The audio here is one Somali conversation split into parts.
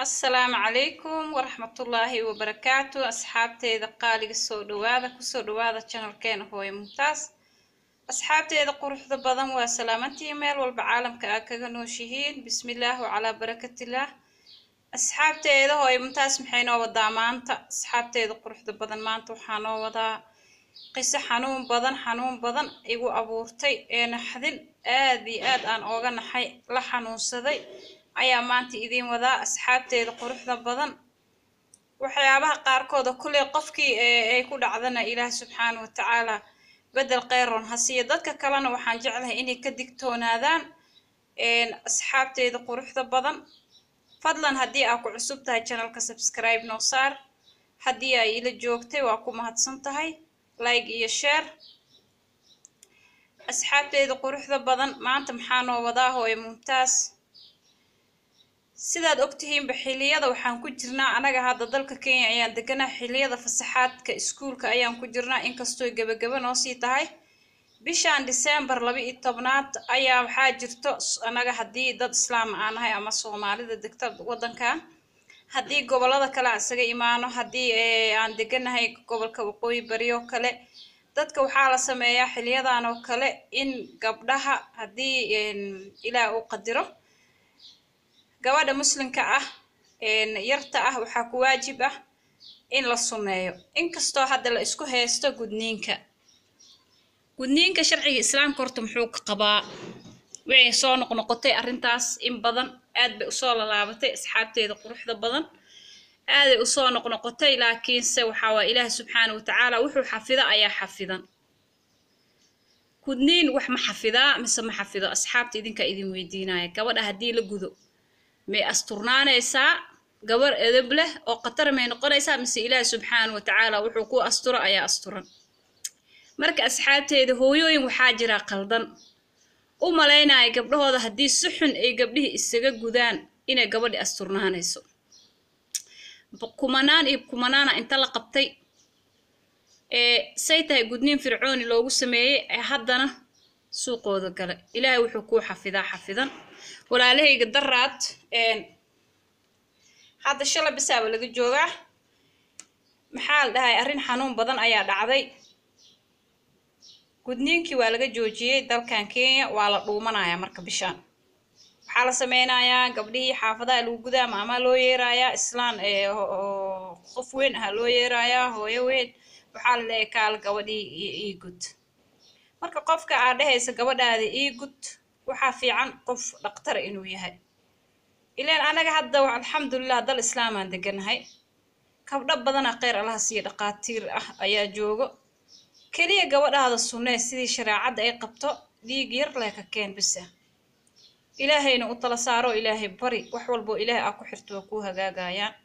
asalaamu calaykum waraxmatullaahi wabarakaatu asxaabteeda qaaliga soo dhawaada kusoo dhawaada janalkeena hooyo mumtaas asxaabteeda quruxda badan waa salaamantii meel walba caalamka aa kaga nooshihiin bismillaah wacalaa barakatillah asxaabteeda hooyo mumtaas maxay noo wadaa maanta asxaabteeda quruxda badan maanta waxaa noo wadaa qiso xanuun badan xanuun badan igu abuurtay ee naxdin aad iyo aad aan ooga naxay la xanuunsaday ayaa maanta idiin wadaa asxaabteeda quruxda badan waxyaabaha qaarkooda kulley qofkii ay ku dhacdana ilaah subxaana wa tacaala bedel kheyron hasiiyo dadka kalena waxaan jeclahay inay ka digtoonaadaan asxaabteeda quruxda badan fadlan haddii aa ku cusub tahay janalka subscribe noo saar haddii ay ila joogtay waa ku mahadsan tahay like iyo share asxaabteeda quruxda badan maanta maxaa noo wadaa hooyo mumtaas sidaad ogtihiinba xiliyada waxaan ku jirnaa anaga hadda dalka kenya ayaan deganaa xiliyada fasaxaadka iskuulka ayaan ku jirnaa inkastoo gebagaba noo sii tahay bishan december laba iyo tobnaad ayaa waxaa jirto anaga haddii dad islaam aan nahay ama soomaalida degta waddankan haddii gobolada kale aan isaga imaano haddii aan deganahay gobolka waqooyi bari oo kale dadka waxaa la sameeyaa xiliyadan oo kale in gabdhaha haddii ilaah uu qadiro gabadha muslimka ah yarta ah waxaa ku waajib ah in la sunneeyo inkastoo hadda la isku haysto gudniinka gudniinka sharciga islaamka horta muxuu ka qabaa waxay soo noqnoqotay arrintaas in badan aad bay usoo lalaabatay asxaabteeda quruxda badan aaday usoo noqnoqotay laakiinse waxaa waa ilaah subxaana wa tacaala wuxuu xafida ayaa xafidan gudniin wax ma xafidaa mise ma xafido asxaabta idinkaa idin weydiinaya gabadha haddii la gudo may asturnaanaysaa gabar edab leh oo khatar may noqonaysaa mise ilaahi subxaana wa tacaala wuxuu ku asturo ayaa asturan marka asxaabteeda hooyooyin waxaa jira qaldan u malaynaya gabdhahooda haddii si xun ay gabdhihii isaga gudaan inay gabadhi asturnaanayso kumanaan iyo kumanaana inta la qabtay ee say tahay gudniin fircooni loogu sameeyey ee haddana suuqooda gale ilaahay wuxuu kuu xafidaa xafidan walaalahayga daraad hadda shala bisaaba laga joogaa maxaa la dhahay arrin xanuun badan ayaa dhacday gudniinkii waa laga joojiyey dalkan kenya waa la dhuumanayaa marka bishaan waxaa la sameynayaa gabdhihii xaafadaha lagu gudaa maamaa loo yeerayaa islaan qof weyn aha loo yeerayaa hooyo weyn waxaa la leeyahay kaal gabadhii ii gud marka qofka aad dhehaysa gabadhaada ii gud waxaa fiican qof dhaqtara inuu yahay ilaan anaga hadda alxamdulilah dal islaamaan deganahay kabdho badana kheyr allaha siiya dhaqaatiir ah ayaa joogo keliya gabadhaada sunnee sidii shareecadda ay qabto dhiig yar leh ka keen bisa ilaahayna u tala saaro ilaahay bari wax walboo ilaahay aa ku xirto waa kuu hagaagayaan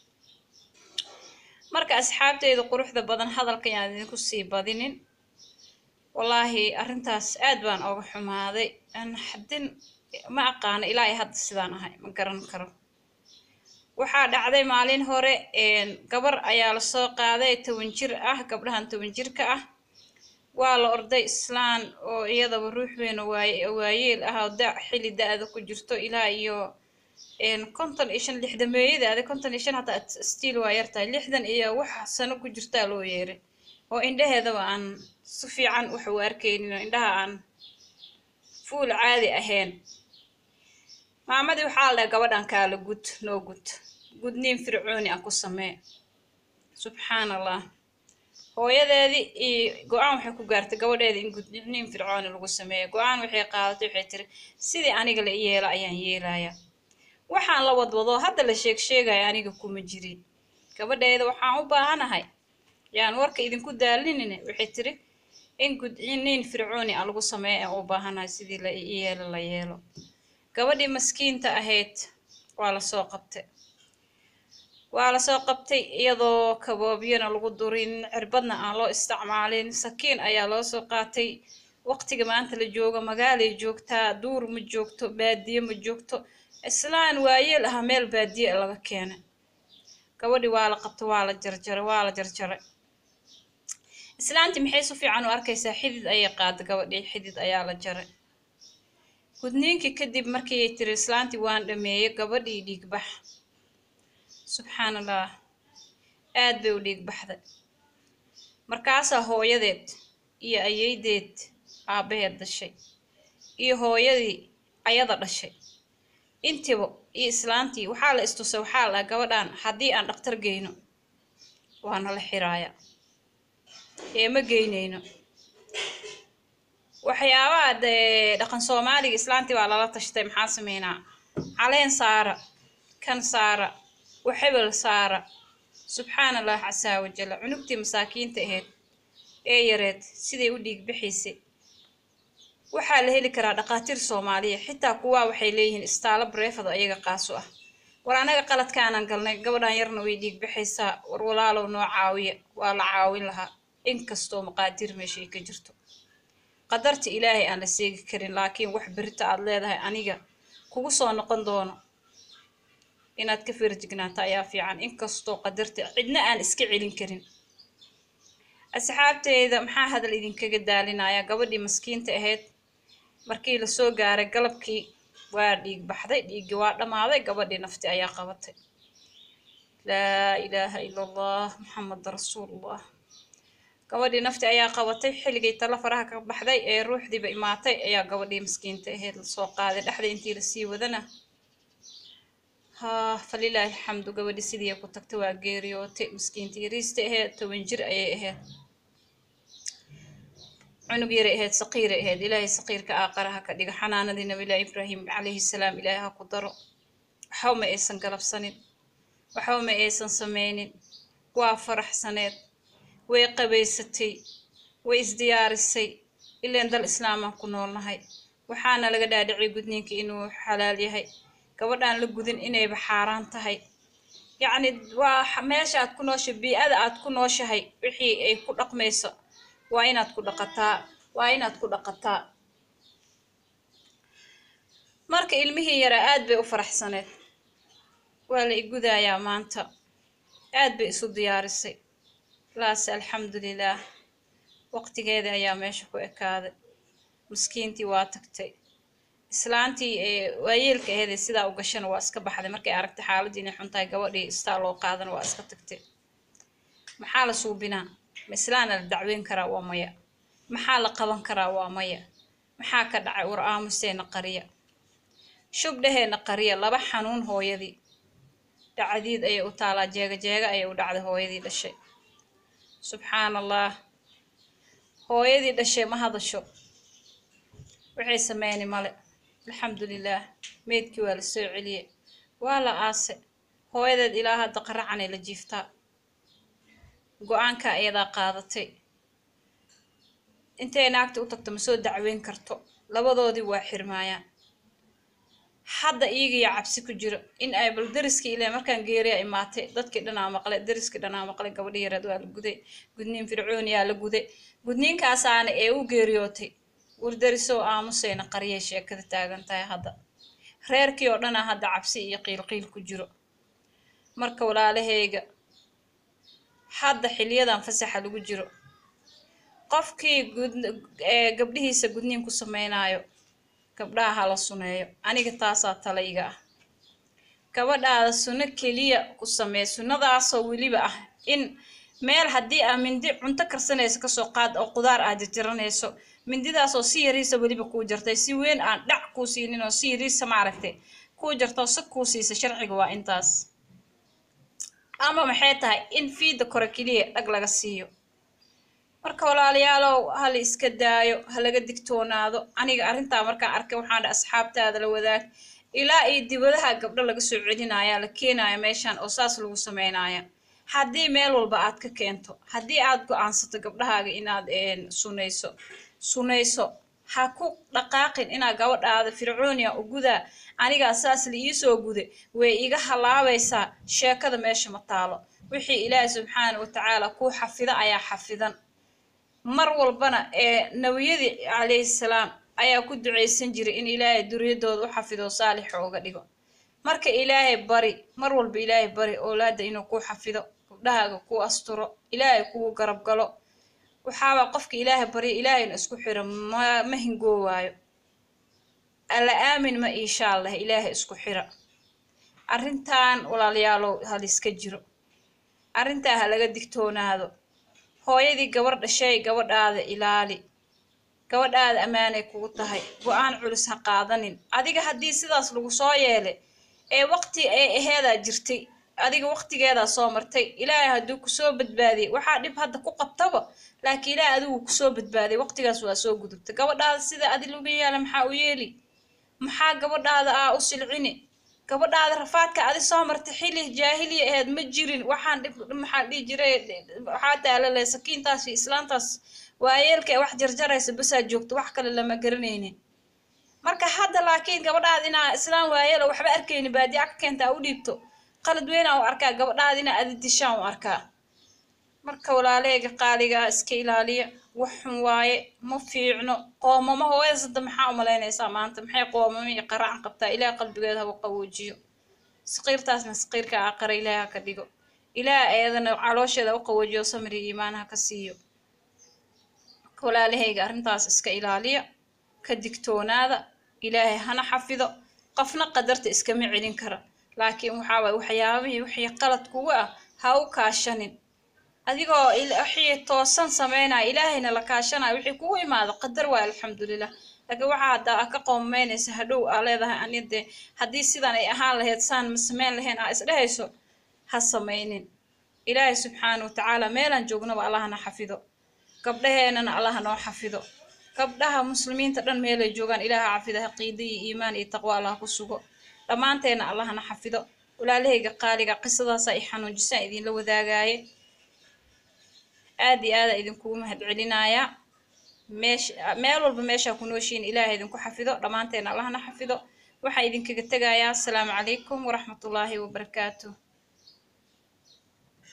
marka asxaabteeda quruxda badan hadalka yaan idinku sii badinin wallaahi arrintaas aad baan ooga xumaaday xadin ma aqaano ilaa ay hadda sidaan ahay ma garan karo waxaa dhacday maalin hore gabar ayaa lasoo qaaday toban jir ah gabdhahan toban jirka ah waa la orday islaan oo iyadaba ruux weyn waayeel ah oo da xilli da-da ku jirto ilaa iyo konton iyo shan lixdameeyadaada konton iyo shan hataa stiil waa yartahay lixdan iyo wax sano ku jirtaa loo yeeray oo indhaheedaba aan si fiican wax u arkaynin oo indhaha aan fuul caadi ahayn maamadii waxaa la dhahay gabadhan kaala gud noo gud gudniin fircooni ah ku samee subxaan allah hooyadeedii iyo go-aan waxay ku gaartay gabadheeda in gudniin fircooni lagu sameeyo go-aan waxay qaadatay waxay tiri sidii aniga la yeelo ayaan yeelayaa waxaan la wadwadoo hadda la sheeg sheegaya aniga kuma jirin gabadheeda waxaan u baahanahay yaan warka idinku daalinine waxay tiri in gudniin fircooni ah lagu sameeyo aan u baahanahay sidii la yeelo la yeelo gabadhii maskiinta ahayd waa lasoo qabtay waa lasoo qabtay iyadoo kaboobyana lagu durin cirbadna aan loo isticmaalin sakiin ayaa loo soo qaatay waqtiga maanta la joogo magaalay joogtaa duur ma joogto baadiye ma joogto islaan waayeel aha meel baadiye laga keenay gabadhii waa la qabtay waa la jarjaray waa la jarjaray islaantii maxay si fiican u arkaysaa xidid ayay qaaday gabadhii xidid ayaa la jaray gudniinkii kadib markii ay tiri islaantii waan dhameeyey gabadhii dhiigbax subxaan allah aad bay u dhiig baxday markaasaa hooyadeed iyo ayeydeed aabbaheed dhashay iyo hooyadii ayada dhashay intiba iyo islaantii waxaa la istusay waxaa la gabadhan haddii aan dhaktar geyno waa nala xiraaya ee ma geynayno waxyaabaha dee dhaqan soomaaliga islaantii baa lala tashtay maxaa sameynaa caleen saara kan saara waxebel saara subxaan allah casaa wajalla cunugtii masaakiinta ahayd ee yareed siday u dhiig bixiysay waxaa la heli karaa dhaqaatiir soomaaliya xitaa kuwaa waxay leeyihiin istaalo bareefado ayaga qaaso ah war anaga qaladkaanan galnay gabadhan yarna way dhiig bixaysaa war walaalow noo caawiya waa la caawin lahaa inkastoo maqaadiir meeshay ka jirto qadarta ilaahay aan la seegi karin laakiin wax berita aad leedahay aniga kugu soo noqon doono inaad ka feerjignaato ayaa fiican inkastoo qadarta cidna aan iska celin karin asxaabteyda maxaa hadal idinkaga daalinaya gabadhii maskiinta ahayd markii lasoo gaaray galabkii waa dhiig baxday dhiiggii waa dhammaaday gabadhii nafti ayaa qabatay laa ilaaha ila allah maxameda rasuulullah gabadhii nafti ayaa qabatay xilligay talo faraha ka baxday ee ruuxdiiba imaatay ayaa gabadhii maskiinta ahayd lasoo qaaday dhexda intii lasii wadana haa falilaahi alxamdu gabadhii sidii ku tagtay waa geeriyootay maskiinta yariista ahayd toban jir ayay ahayd cunug yaray ahayd saqiiray ahayd ilaahay saqiirka aaqaraha ka dhiga xanaanadii nabilahi ibraahim calayhi salaam ilaahay ha ku daro waxba ma aysan galabsanin waxba ma aysan sameynin waa faraxsaneed way qabaysatay way isdiyaarisay ileen dal islaamaan ku noolnahay waxaana laga dhaadhicay gudniinka inuu xalaal yahay gabadhaan la gudin inayba xaaraan tahay yacni waa meesha aad ku nooshahay bii-ada aad ku nooshahay wixii ay ku dhaqmayso waa inaad ku dhaqataa waa inaad ku dhaqataa marka ilmihii yaraa aad bay u faraxsaneed waa la igudayaa maanta aad bay isu diyaarisay laase alxamdulilaah waqtigeeda ayaa meesha ku ekaaday maskiintii waa tagtay islaantii ee waayeelka aheedee sidaa u gashana waa iska baxday markay aragtay xaaladii inay xun tahay gabadhii istaa loo qaadana waa iska tagtay maxaa la suubinaa ma islaana la dacweyn karaa waa maya maxaa la qaban karaa waa maya maxaa ka dhacay war aamuseena qariya shubdhaheena qariya laba xanuun hooyadii dhacdiid ayay u taalaa jeega jeega ayay u dhacday hooyadii dhashay subxaan allah hooyadii dhashay ma hadasho waxay sameyni male alxamdulilaah meydkii waa la soo celiyey waa la aase hooyadeed ilaa hadda qaracanay la jiiftaa go-aanka iyadaa qaadatay intay naagta u tagto ma soo dacweyn karto labadoodii waa xirmaayaan hadda iyagiyo cabsi ku jiro in ay bal dariskii ilaa markaan geeriya imaatay dadkii dhanaa maqlay dariskii dhanaa maqlay gabadhi yareed waa la guday gudniin fircooniyaa la guday gudniinkaasaana ee u geeriyootay wardarisoo aamusayna qariyay sheekada taagan tahay hadda reerkii oo dhanaa hadda cabsi iyo qiilqiil ku jiro marka walaalahayga hadda xiliyadan fasaxa lagu jiro qofkii gud gabdhihiisa gudniin ku sameynaayo gabdhaha hala suneeyo aniga taasaa talayga ah gabadhaada sunno keliya ku samee sunnadaasoo weliba ah in meel haddii aa mindi cunto karsanayso kasoo qaad oo qudaar aad jarjaranayso mindidaasoo si yariisa weliba kuu jartay si weyn aan dhac kuu siinin oo si yariisa maaragtay kuu jartoo si kuu siisa sharciga waa intaas ama maxay tahay in fiida kore keliya dhag laga siiyo marka walaalayaalow hala iska daayo ha laga digtoonaado aniga arrintaa markaan arkay waxaan dha asxaabtaada la wadaag ilaa iyo dibadaha gabdho laga soo celinaya la keenaya meeshan oo saas lagu sameynaya haddii meel walba aad ka keento haddii aad go-aansato gabdhahaaga inaad sunayso sunayso ha ku dhaqaaqin inaad gabadhaada fircoonia u gudaa anigaa saas la iisoo guday way iga halaabaysaa sheekada meesha ma taalo wixii ilaahi subxaana wa tacaala kuu xafida ayaa xafidan mar walbana ee nabiyadii calayhi salaam ayaa ku ducaysan jiray in ilaahay duriyadooda u xafido saalixa uga dhigo marka ilaahay bari mar walba ilaahay bari oolaada inuu kuu xafido gabdhahaaga kuu asturo ilaahay kugu garab galo waxaabaa qofka ilaahay barya ilaahayna isku xiro ma ma hingoowaayo alla aamin ma insha allah ilaahay isku xira arrintan walaalayaalow haliska jiro arrintaa ha laga digtoonaado hooyadii gabar dhashay gabadhaada ilaali gabadhaada ammaanay kugu tahay go-aan culus ha qaadanin adiga haddii sidaas lagu soo yeelay ee waqti ay aheedaa jirtay adiga waqtigeedaa soo martay ilaahay hadduu kusoo badbaadiyay waxaa dhib hadda ku qabtaba laakiin ilaahay adigu kusoo badbaadiyay waqtigaas waa soo gudubtay gabadhaada sida adi lagu yaala maxaa u yeeli maxaa gabadhaada aa u silcini gabadhaada rafaadka adi soo martay xili jaahiliya aheed ma jirin waxaan dhib maxaa dhihi jiray waxaa taalale sakiintaas iyo islaantaas waayeelka ee wax jarjaraysa basaa joogto wax kale lama garanaynin marka hadda laakiin gabadhaada inaa islaan waayeelo waxba arkayni baadiya ka keenta u dhiibto qalad weynaa u arkaa gabadhaada inaa adi dishaan u arkaa marka walaaleega qaaligaa iska ilaaliya wax xun waaye ma fiicno qoomamo hooyada sadda maxaa u malaynaysaa maanta maxay qoomamo iyo qaracan qabtaa ilaah qalbigeeda haba qaboojiyo saqiirtaasna saqiirka aqara ilaah ha ka dhigo ilaah eedana caloosheeda u qaboojiyo samri iimaan ha ka siiyo walaalahayga arrintaas iska ilaaliya ka digtoonaada ilaahay hana xafido qofna qadarta iskama celin kara laakiin waxaa waay waxyaabihii wixii qalad kugu ah ha u kaashanin adigoo wixii toosan sameynaya ilaahayna la kaashanaya wixii kugu imaado qadar waay alxamdulilah laakiin waxaa haddaa a ka qoomameynaysa hadhow aa leedahay ani dee haddii sidan ay ahaan lahayd saan ma sameyn lahayn aa isdhehayso ha sameynin ilaahay subxaana watacaala meelaan joognaba allahna xafido gabdhaheenana allaha noo xafido gabdhaha muslimiinta dhan meelay joogaan ilaaha xafido haqiida iyo iimaan iyo taqwo allah ku sugo dhammaanteena allahna xafido walaalahayga qaaliga qisadaasa i xanuujisaan idinla wadaagaaye aad iyo aada idinkugu mahad celinayaa meesha meel walba meeshaa ku nooshiin ilaaha idinku xafido dhammaanteena allahna xafido waxaa idinkaga tegayaa asalaamu calaykum waraxmatullaahi wabarakaatuh